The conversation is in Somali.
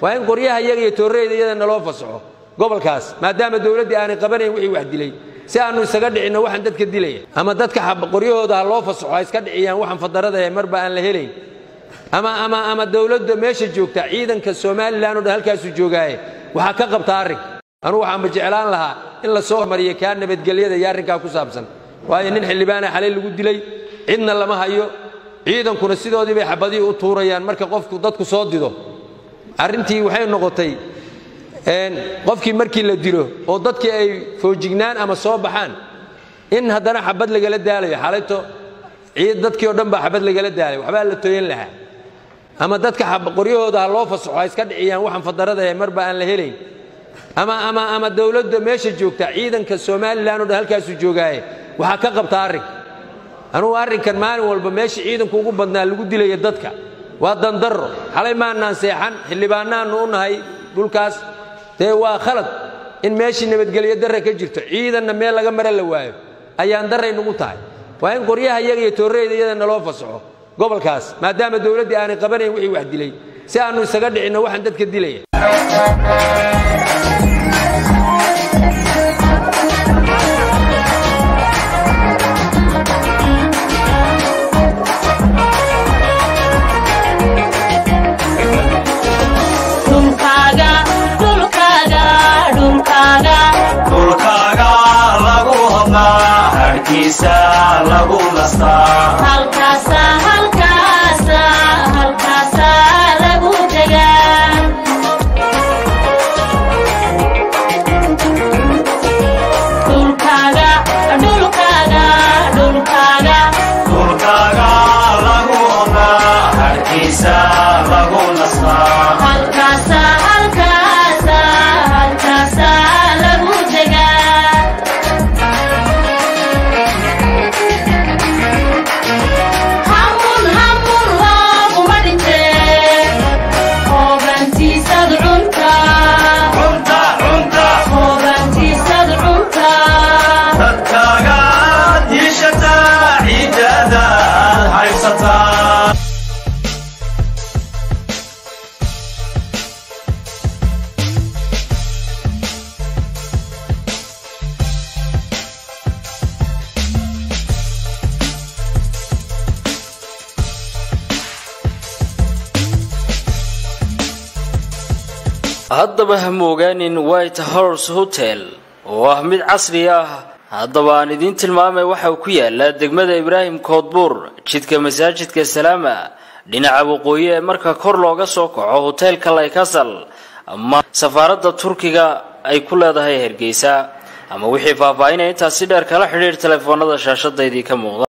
waa in qoryaha iyaga iyo toorreyda iyada naloo fasaxo gobolkaas maadaama dowladdii aanay qabanayn wixii wax dilay si aannu isaga dhicinno waxaan dadka dilaya ama dadka qoryahooda ha loo fasaxo ha iska dhiciyaan waxaan fadarada marba aan la helayn ama ama ama dowladda meesha joogta ciidanka somalilan oo dhan halkaasuu joogaaye waxaa ka qabta arrinka anugu waxaanba jeclaan lahaa in la soo hormariyo kaa nabadgelyada iyo arrinkaa ku saabsan waayo nin xildhibaana xalay lagu dilay cidna lama hayo ciidankuna sidoodii bay xabadihii u tuurayaan marka qofku dadku soo dido arrintii waxay noqotay qofkii markii la dilo oo dadkii ay foojignaan ama soo baxaan in haddana xabad lagala daalayo xalayto dadkii oo dhan baa xabad lagala daalay waxbaa la tooyan lahaa ama dadka qoryahooda ha loo fasaxo ha iska dhiciyaan waxaan fadarada marba aan la helayn ama ama ama dowladda meesha joogta ciidanka somalilan oo dhan halkaasuu joogaaye waxaa ka qabta arrinka anugu arrinkan maalin walba meesha ciidanku ugu badnaa lagu dilaya dadka waa dandarro xalay maannaan seexan xildhibaanaannu u nahay dhulkaas dee waa khalad in meeshii nabadgelyo darre ka jirto ciidanna meel laga mara la waayo ayaan darray nugu tahay waa in qoryaha iyaga iyo toorreyda iyada naloo fasaxo gobolkaas maadaama dowladdii aanay qabanayn wixii wax dilay si aannu isaga dhicinno waxaan dadka dilaya dhulkaaga lagu hodnaa harkiisa lagu nastaa dhulkaaga lagu hodnaa harkiisa lagu nastaa cunta cunta dadkaaga diishataa ciidadaad haysataa haddaba ha moogaanin white horse hotel oo ah mid casri ah haddaba aan idiin tilmaamay waxa uu ku yaalaa degmada ibraahim koodbuur jidka masaajidka salaama dhinaca waqooyi ee marka kor looga soo kaco hoteelka laykasal ama safaaradda turkiga ay ku leedahay hargeysa ama wixii faahfaahinaya intaasi dheer kala xidhiir telefoonada shaashadaydii ka muuqda